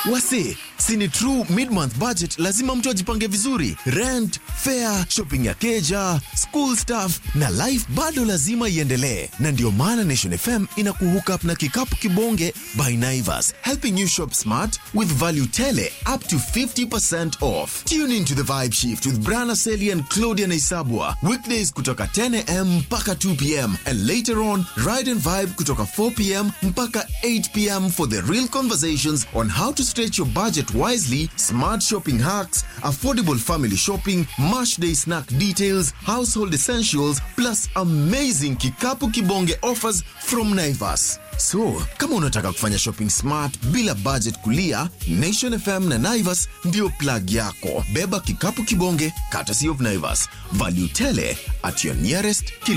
Wase, sini true mid-month budget, lazima mtu ajipange vizuri. Rent, fare, shopping ya keja, school stuff na life bado lazima iendelee, na ndio maana Nation FM inakuhook up na kikapu kibonge by Naivas, helping you shop smart with value tele up to 50% off. Tune into the vibe shift with Brana Seli and Claudia Naisabwa weekdays kutoka 10am mpaka 2pm and later on ride and vibe kutoka 4pm mpaka 8pm for the real conversations on how to stretch your budget wisely, smart shopping hacks, affordable family shopping, mash day snack details, household essentials, plus amazing kikapu kibonge offers from Naivas. So, kama unataka kufanya shopping smart bila budget kulia, Nation FM na Naivas ndio plug yako. Beba kikapu kibonge, courtesy of Naivas. Value tele at your nearest